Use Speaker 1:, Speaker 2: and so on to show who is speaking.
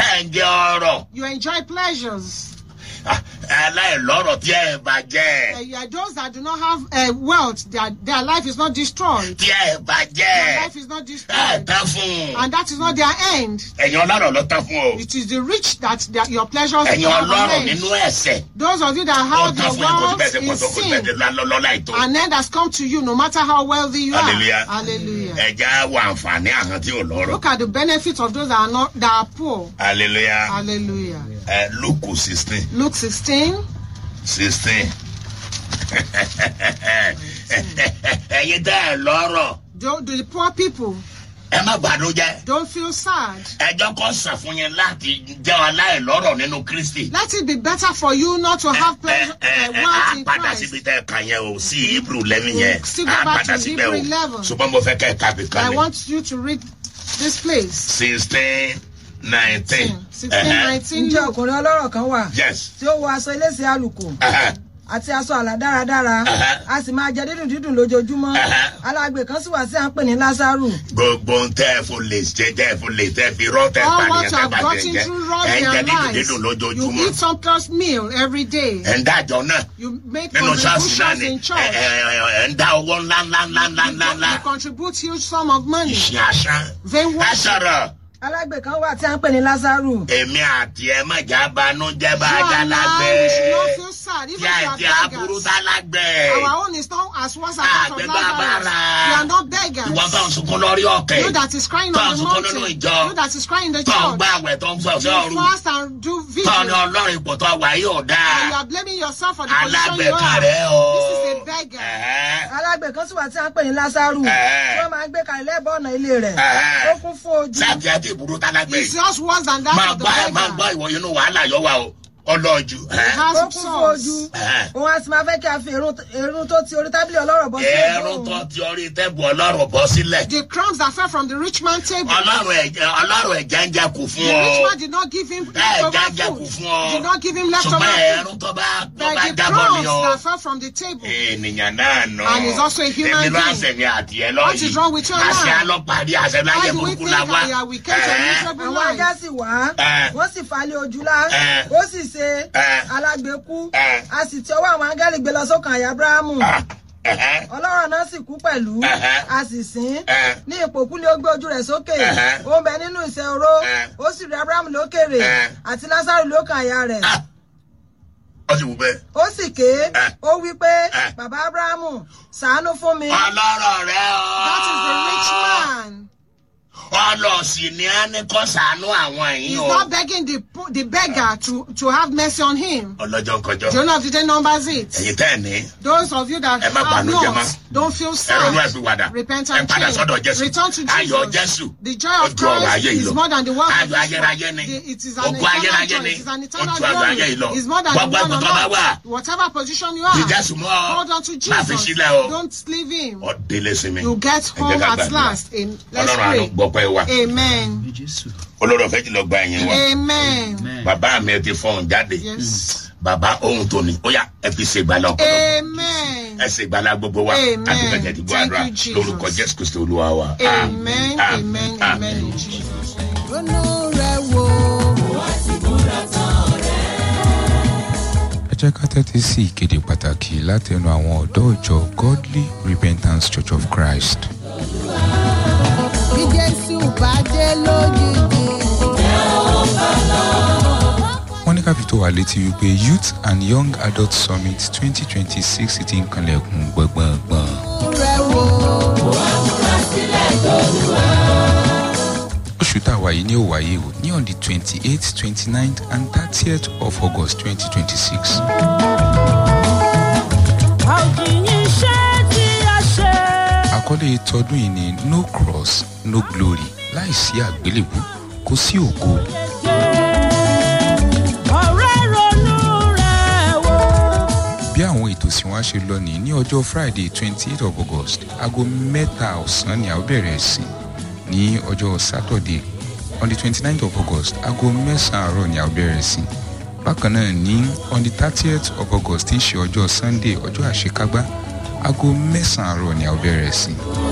Speaker 1: ẹ̀ ń jẹ ọrọ̀
Speaker 2: You enjoy pleasures.
Speaker 1: Ah, aláìlọ́rọ̀ tí ẹ̀ bá jẹ́
Speaker 2: Uh, you are those that do not have uh, wealth, their, their life is not destroyed.
Speaker 1: tí ẹ̀ bá
Speaker 2: Their
Speaker 1: jẹ́
Speaker 2: life is not
Speaker 1: ẹ̀
Speaker 2: destroyed.
Speaker 1: tán fún un
Speaker 2: And that is not their end.
Speaker 1: ẹ̀yin ọlọ́rọ̀ ló tán fún o
Speaker 2: It is the rich that, that your pleasures
Speaker 1: ẹ̀yin
Speaker 2: have
Speaker 1: ọlọ́rọ̀
Speaker 2: an end.
Speaker 1: nínú ẹ̀sẹ̀
Speaker 2: Those of you that
Speaker 1: ó
Speaker 2: have
Speaker 1: tán
Speaker 2: your
Speaker 1: fún yín kó
Speaker 2: wealth
Speaker 1: bẹ́ẹ̀ ṣe pọ̀
Speaker 2: in
Speaker 1: tó kó bẹ́ẹ̀
Speaker 2: sin,
Speaker 1: ṣe lọ́lá ètò
Speaker 2: an end has come to you no matter how wealthy you are.
Speaker 1: Hallelujah.
Speaker 2: Hallelujah.
Speaker 1: ẹ̀já wà àǹfààní àwọn tí ò lọ́rọ̀
Speaker 2: Look at the benefits of those that are not that are poor.
Speaker 1: hallelujah
Speaker 2: Hallelujah.
Speaker 1: ẹ̀ lókù sixteen
Speaker 2: Luke 16.
Speaker 1: sixteen ẹ̀yin tẹ́ ẹ̀ lọ́rọ̀
Speaker 2: Do, do the poor people
Speaker 1: ẹ má bànújẹ́
Speaker 2: don't feel sad.
Speaker 1: ẹjọ́ kan sàn fún yín láti jẹ́ aláìlọ́rọ̀ nínú kristi.
Speaker 2: Let it be better for you not to have pleasure,
Speaker 1: ẹ
Speaker 2: uh,
Speaker 1: ẹ ẹ
Speaker 2: wealth
Speaker 1: á
Speaker 2: in
Speaker 1: padà
Speaker 2: Christ.
Speaker 1: síbi tẹ́ ẹ kàn yẹn o sí hebrew lẹ́mí yẹn
Speaker 2: Still go
Speaker 1: á
Speaker 2: back
Speaker 1: padà
Speaker 2: to
Speaker 1: síbẹ̀ o
Speaker 2: Hebrew 11.
Speaker 1: ṣùgbọ́n mo fẹ́ kẹ́ ẹ kábi kan
Speaker 2: I
Speaker 1: ní.
Speaker 2: want you to read this place.
Speaker 1: sixteen nineteen.
Speaker 2: 16, 19.
Speaker 3: ǹjẹ́ ọkùnrin ọlọ́rọ̀ kan wà
Speaker 1: yes.
Speaker 3: tí ó wọ aṣọ elése àlùkò
Speaker 1: Ẹhẹ́,
Speaker 3: àti aṣọ àlà dáradára
Speaker 1: Ẹhẹ́.
Speaker 3: a sì máa jẹ dídùn dídùn lójoojúmọ́
Speaker 1: Ẹhẹ́.
Speaker 3: alágbe kan sì wà tí à ń pè ní lásàrù
Speaker 1: gbogbo ń tẹ́ ẹ fún lè ṣe tẹ́ ẹ fún lè tẹ́ ẹ fi rọ́ tẹ́ ẹ
Speaker 2: All
Speaker 1: pànìyàn
Speaker 2: what you
Speaker 1: tẹ́ ẹ
Speaker 2: have
Speaker 1: bá tẹ́ ẹ
Speaker 2: gotten
Speaker 1: jẹ́
Speaker 2: through rough
Speaker 1: ẹ ń jẹ
Speaker 2: their
Speaker 1: dídùn
Speaker 2: lives.
Speaker 1: dídùn
Speaker 2: You
Speaker 1: lójoojúmọ́
Speaker 2: eat some plus meal every day.
Speaker 1: ẹ ń dájọ́ náà
Speaker 2: You make
Speaker 1: nínú ṣọ́ọ̀ṣì náà
Speaker 2: contributions
Speaker 1: ni
Speaker 2: in
Speaker 1: ẹ
Speaker 2: church.
Speaker 1: ẹ ẹ ń dá owó ńlá ńlá ńlá ńlá
Speaker 2: You,
Speaker 1: ńlá ńlá
Speaker 2: you contribute huge sum of money.
Speaker 1: ìṣe àṣà
Speaker 2: Vain
Speaker 1: ẹ
Speaker 2: worship.
Speaker 1: sọ̀rọ̀.
Speaker 3: alágbe kan wà tí à ń pè ní lásàrù
Speaker 1: èmi àti ẹ má jà banújẹ́ bá
Speaker 2: You
Speaker 1: jà
Speaker 2: and I,
Speaker 1: lágbẹ́
Speaker 2: we should not feel sad. Even
Speaker 1: tí
Speaker 2: if
Speaker 1: àti
Speaker 2: you are
Speaker 1: aburú
Speaker 2: beggars.
Speaker 1: tá lágbẹ́
Speaker 2: Our own is not as worse as that of
Speaker 1: àgbẹ̀
Speaker 2: Lazarus.
Speaker 1: bàbára
Speaker 2: We are not beggars.
Speaker 1: ìwọ tó ń sunkún lórí ọ̀kẹ́
Speaker 2: You that is crying
Speaker 1: tó ń
Speaker 2: on the
Speaker 1: sunkún nínú
Speaker 2: mountain.
Speaker 1: ìjọ
Speaker 2: You that is crying in the
Speaker 1: tó ń
Speaker 2: church.
Speaker 1: gbá àwẹ̀ tó ń fọ̀ sí
Speaker 2: You
Speaker 1: ọ̀run
Speaker 2: fast and do
Speaker 1: tó ní
Speaker 2: vigil.
Speaker 1: ọlọ́run ipò tó wà yìí ò
Speaker 2: And you
Speaker 1: dáa
Speaker 2: are blaming yourself for the position you
Speaker 1: alágbẹ̀ka
Speaker 2: are.
Speaker 1: rẹ̀ o.
Speaker 2: This is a beggar.
Speaker 1: Ẹ̀hẹ́.
Speaker 3: alágbe kan sì wà tí à ń pè ní lásàrù
Speaker 1: Ẹ̀hẹ́.
Speaker 3: tí wọ́n máa ń gbé kalẹ̀ lẹ́bọ̀ ọ̀nà ilé rẹ̀
Speaker 1: Ẹ̀hẹ́.
Speaker 3: ó kún fún ojú
Speaker 1: sáàtì àti ìbúrú tá lágbẹ́
Speaker 2: It's just worse than that
Speaker 1: máa
Speaker 2: of the
Speaker 1: gbọ́ ẹ máa gbọ́
Speaker 2: beggar.
Speaker 1: ìwọ inú wàhálà yọ wa o ọlọ́ọ̀jù.
Speaker 2: It has
Speaker 3: ó
Speaker 2: some
Speaker 3: kún fún ojú
Speaker 2: sores.
Speaker 1: Ẹ̀hẹ́.
Speaker 3: òun a sì máa fẹ́ kí a fi irun irun tó ti orí tábìlì ọlọ́rọ̀ bọ́ sí
Speaker 1: ẹ̀rù
Speaker 3: ojú
Speaker 1: tó
Speaker 3: òun.
Speaker 1: ti orí tẹ́bù ọlọ́run bọ́ sílẹ̀.
Speaker 2: The crumbs that fell from the rich man's table.
Speaker 1: ọlọ́run ẹ̀jẹ̀ ọlọ́run ẹ̀jẹ̀ ń jẹ kù
Speaker 2: The
Speaker 1: fún
Speaker 2: rich
Speaker 1: ọ.
Speaker 2: man did not give him
Speaker 1: ẹ̀
Speaker 2: leftover
Speaker 1: jẹ́ kù
Speaker 2: food.
Speaker 1: fún ọ.
Speaker 2: Did not give him leftover
Speaker 1: ṣùgbọ́n
Speaker 2: food.
Speaker 1: ẹ̀rù tó bá tó
Speaker 2: But
Speaker 1: bá
Speaker 2: the
Speaker 1: jábọ́ ni
Speaker 2: crumbs
Speaker 1: ọ.
Speaker 2: that fell from the table.
Speaker 1: ènìyàn náà nù.
Speaker 2: And he's also a human
Speaker 1: èmi ló
Speaker 2: being.
Speaker 1: àṣẹ mi àti ẹ lọ
Speaker 2: What
Speaker 1: yìí.
Speaker 2: is wrong with your
Speaker 1: àṣẹ
Speaker 2: life?
Speaker 1: alọ́parí àṣẹ láyé
Speaker 2: Why do we
Speaker 1: burúkú
Speaker 2: think
Speaker 1: la wá.
Speaker 2: we are we came to a
Speaker 1: Ẹ̀ẹ́.
Speaker 2: miserable
Speaker 3: àwọn ajá
Speaker 2: life?
Speaker 3: sì wá
Speaker 1: Ẹ̀.
Speaker 3: wọ́n sì falẹ̀ ojú lá
Speaker 1: Ẹ̀.
Speaker 3: ó sì ṣe
Speaker 1: Ẹ̀.
Speaker 3: alágbe kú
Speaker 1: Ẹ̀.
Speaker 3: a sì ti ọwọ́ àwọn áńgẹ́lì gbé lọ sókàn àyà abrahamu
Speaker 1: Ah, ẹ̀hẹ́.
Speaker 3: ọlọ́rọ̀ náà sì kú pẹ̀lú
Speaker 1: Ẹ̀hẹ́.
Speaker 3: a sì sìn
Speaker 1: Ẹ̀.
Speaker 3: ní ipò kú ni ó gbé ojú rẹ̀ sókè
Speaker 1: Ẹ̀hẹ́.
Speaker 3: ó ń bẹ nínú ìṣẹ́ oró
Speaker 1: Ẹ̀.
Speaker 3: ó sì rí abrahamu lókèrè
Speaker 1: Ẹ̀.
Speaker 3: àti lásàrò lókàn àyà rẹ̀
Speaker 1: Ah, ó sì wù bẹ́ẹ̀.
Speaker 3: ó sì ké
Speaker 1: Ẹ̀.
Speaker 3: ó wí pé
Speaker 1: Ẹ̀.
Speaker 3: bàbá abrahamu ṣàánú fún mi
Speaker 1: ọlọ́rọ̀ rẹ o.
Speaker 2: That is the rich man.
Speaker 1: ọlọ́ọ̀sì ni a ní kọ́ sànú àwọn
Speaker 2: He's
Speaker 1: yìí o.
Speaker 2: not begging the po- the beggar to, to have mercy on him.
Speaker 1: ọlọ́jọ́ kọjọ́.
Speaker 2: Jonah of the day numbers it.
Speaker 1: ẹ̀yin tẹ́ ẹ̀ ní.
Speaker 2: Those of you that
Speaker 1: Ẹ má
Speaker 2: have
Speaker 1: bànújẹ́
Speaker 2: not,
Speaker 1: mọ́.
Speaker 2: don't feel
Speaker 1: ẹ ronú ẹ
Speaker 2: sad.
Speaker 1: fi wàdà.
Speaker 2: Repent
Speaker 1: ẹ
Speaker 2: and
Speaker 1: padà
Speaker 2: change.
Speaker 1: sọ́dọ̀ jésù.
Speaker 2: Return to
Speaker 1: ayọ̀
Speaker 2: Jesus.
Speaker 1: jésù.
Speaker 2: The joy
Speaker 1: ó
Speaker 2: of
Speaker 1: ju ọ̀rọ̀ ayé
Speaker 2: Christ
Speaker 1: yìí
Speaker 2: is
Speaker 1: lọ.
Speaker 2: more than the world of
Speaker 1: ayọ̀
Speaker 2: this world.
Speaker 1: ayérayé ni.
Speaker 2: The- It is an
Speaker 1: ogun
Speaker 2: eternal
Speaker 1: ayérayé
Speaker 2: joy.
Speaker 1: ni.
Speaker 2: It is an
Speaker 1: ó
Speaker 2: eternal
Speaker 1: ju ayọ̀ ayé yìí lọ.
Speaker 2: glory. It's more than the
Speaker 1: gbogbo
Speaker 2: one
Speaker 1: ẹ̀kọ́
Speaker 2: on
Speaker 1: tó bá wà.
Speaker 2: earth. Whatever position you
Speaker 1: fi
Speaker 2: are,
Speaker 1: jésù mọ́ ọ.
Speaker 2: hold on to
Speaker 1: má fi
Speaker 2: Jesus.
Speaker 1: sílẹ̀ o.
Speaker 2: Don't leave him.
Speaker 1: ọ délé sí mi.
Speaker 2: You get
Speaker 1: Ẹ jẹ́
Speaker 2: home
Speaker 1: ká
Speaker 2: at
Speaker 1: gbàdúrà.
Speaker 2: last. Am- Let's
Speaker 1: ọlọ́run àánú
Speaker 2: pray.
Speaker 1: gbọ́ pẹ́ wa.
Speaker 2: Amen.
Speaker 1: olórí ọ̀fẹ́ jùlọ gba ẹ̀yìn wa.
Speaker 2: Amen.
Speaker 1: bàbá mi ẹ ti fọ́n jáde.
Speaker 2: Yes.
Speaker 1: bàbá ohun tó ní ó yá ẹ fi ṣe ìgbàlá ọ̀pọ̀lọpọ̀.
Speaker 2: Amen.
Speaker 1: ẹ ṣe ìgbàlá gbogbo wa.
Speaker 2: Amen.
Speaker 1: àdúgbò ti gbọ́
Speaker 2: Thank
Speaker 1: àdúrà
Speaker 2: you, Jesus.
Speaker 1: lórúkọ jésù kristi olúwa wa.
Speaker 2: Amen.
Speaker 1: Ah,
Speaker 2: Amen.
Speaker 1: ah,
Speaker 2: Amen. In Jesus' name.
Speaker 3: ronú rẹ̀ wò
Speaker 4: ẹ jẹ́ ká tẹ́tí sí ìkéde pàtàkì látẹnu àwọn ọ̀dọ́ ìjọ godly repentance church of christ.
Speaker 3: bí jésù bá dé lójijì.
Speaker 4: wọ́n ní ká fi tó wa létí wípé youth and young adult summit twenty twenty six ti ń kanlẹ̀kùn gbọ̀ngbọ̀ngbọ̀n.
Speaker 3: rẹ̀ wò.
Speaker 4: oṣù tá a wà yìí ní ó wáyé o ní on the twenty eight twenty nine and thirtieth of august twenty twenty six. àkọlé tọdún yìí ni no cross no glory láìsí àgbélébù kò sí ògo. bí àwọn ètò sì wá ṣe lọ ní ní ọjọ́ friday twenty eight of august aago mẹ́ta ọ̀sán ni a ó bẹ̀rẹ̀ sí ní ọjọ́ saturday on the twenty nine of august aago mẹ́sàn-án àárọ̀ ni a ó bẹ̀rẹ̀ sí bákan náà ní on the thirtieth of august tí ń ṣe ọjọ́ sunday ọjọ́ àṣekágbá aago mẹ́sàn-án àárọ̀ ni a ó bẹ̀rẹ̀ sí.